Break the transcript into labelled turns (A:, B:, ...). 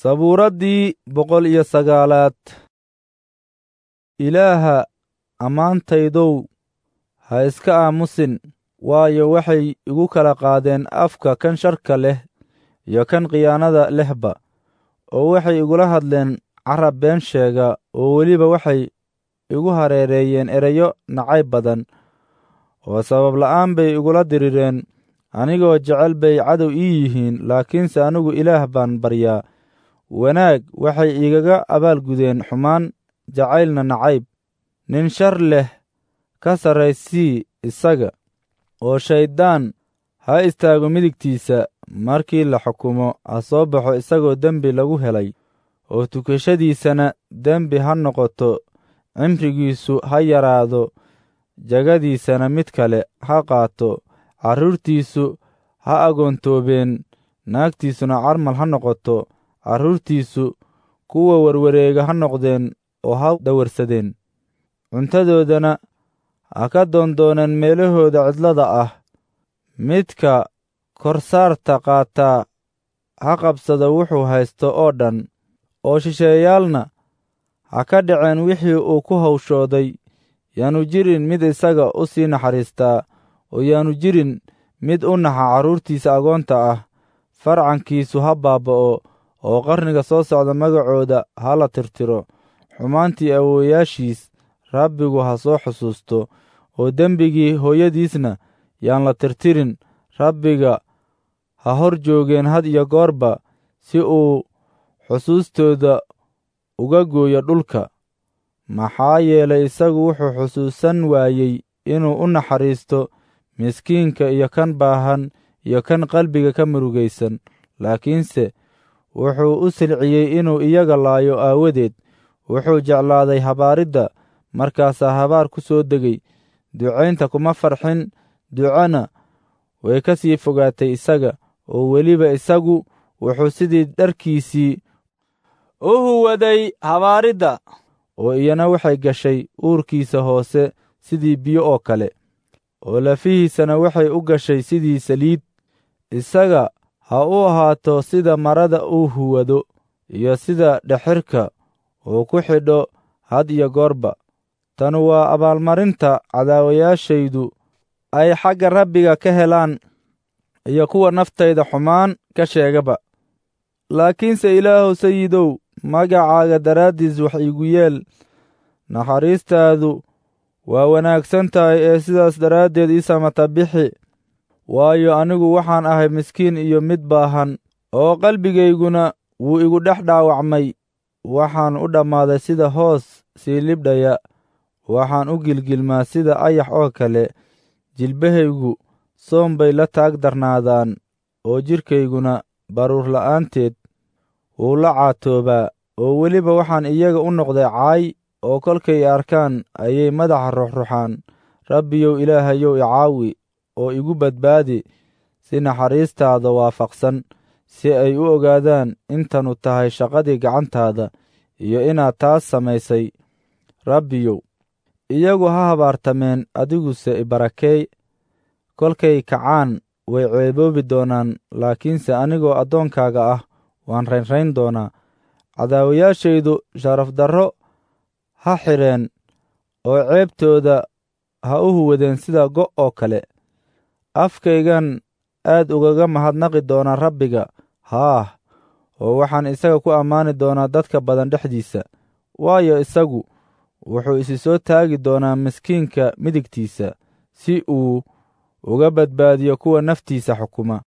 A: sabuuraddii boqol iyo sagaalaad ilaaha ammaantaydow ha iska aamusin waayo waxay igu kala qaadeen afka kan sharka leh iyo kan khiyaanada lehba oo waxay igula hadleen carab been sheega oo weliba waxay igu hareereeyeen erayo nacayb badan oo sabab la'aan bay igula dirireen anigoo jecel bay cadow ii yihiin laakiinse anigu ilaah baan baryaa wanaag waxay igaga abaalgudeen xumaan jacaylna nacayb nin shar leh ka sarraysii isaga oo shayddaan ha istaago midigtiisa markii la xukumo ha soo baxo isagoo dembi lagu helay oo tukashadiisana dembi ha noqoto cimrigiisu ha yaraado jagadiisana mid kale ha qaato carruurtiisu ha agoontoobeen naagtiisuna carmal ha noqoto carruurtiisu kuwa warwareega ha noqdeen oo ha dawarsadeen cuntadoodana ha ka doondooneen meelahooda cidlada ah midka korsaarta qaataa ha qabsada wuxuu haysto oo dhan oo shisheeyaalna ha ka dhaceen wixii uu ku hawshooday yaanu jirin mid isaga u sii naxariistaa oo yaanu jirin mid u naxa carruurtiisa agoonta ah farcankiisu ha baaba'o oo qarniga soo socda magacooda ha la tirtiro xumaantii awoowayaashiis rabbigu ha soo xusuusto oo dembigii hooyadiisna yaan la tirtirin rabbiga ha hor joogeen had iyo goorba si uu xusuustooda uga gooyo dhulka maxaa yeelay isagu wuxuu xusuusan waayey inuu u naxariisto miskiinka iyo kan baahan iyo kan qalbiga ka murugaysan laakiinse wuxuu u silciyey inuu iyaga laayo aawadeed wuxuu jeclaaday habaaridda markaasaa habaar ku soo degay ducaynta kuma farxin ducana way ka sii fogaatay isaga oo weliba isagu wuxuu sidii dharkiisii u huwaday habaaridda oo iyana waxay gashay uurkiisa hoose sidii biyo oo kale oo lafihiisana waxay u gashay sidii saliid isaga ha u ahaato sida marada uu huwado iyo sida dhexirka uu ku xidho had iyo goorba tan waa abaalmarinta cadaawayaashaydu ay xagga rabbiga ka helaan iyo kuwa naftayda xumaan ka sheegaba laakiinse ilaahow sayidow magacaaga daraaddiis wax iigu yeel naxariistaadu waa wanaagsan tahay ee sidaas daraaddeed ii samata bixi waayo anigu waxaan ahay miskiin iyo mid baahan oo qalbigayguna wuu igu dhex dhaawacmay waxaan u dhammaaday sida hoos sii libdhaya waxaan u gilgilmaa sida ayax oo kale jilbahaygu soom bay la taag darnaadaan oo jidhkayguna baruur la'aanteed wuu la caatoobaa oo weliba waxaan iyaga u noqday caay oo kolkay arkaan ayay madaxa ruxruxaan rabbiyow ilaahayow icaawi oo igu badbaadi si naxariistaada waafaqsan si ay u ogaadaan intanu tahay shaqadii gacantaada iyo inaad taas samaysay rabbiyow iyagu ha habaartameen adiguse ibarakeey kolkay kacaan way ceeboobi doonaan laakiinse anigoo addoonkaaga ah waan raynrayn doonaa cadaawayaashaydu sharafdarro ha xidheen oo ceebtooda ha u huwadeen sida go' oo kale afkaygan aad ugaga mahadnaqi doonaa rabbiga haah oo waxaan isaga ku ammaani doonaa dadka badan dhexdiisa waayo isagu wuxuu isi soo taagi doonaa miskiinka midigtiisa si uu uga badbaadiyo kuwa naftiisa xukuma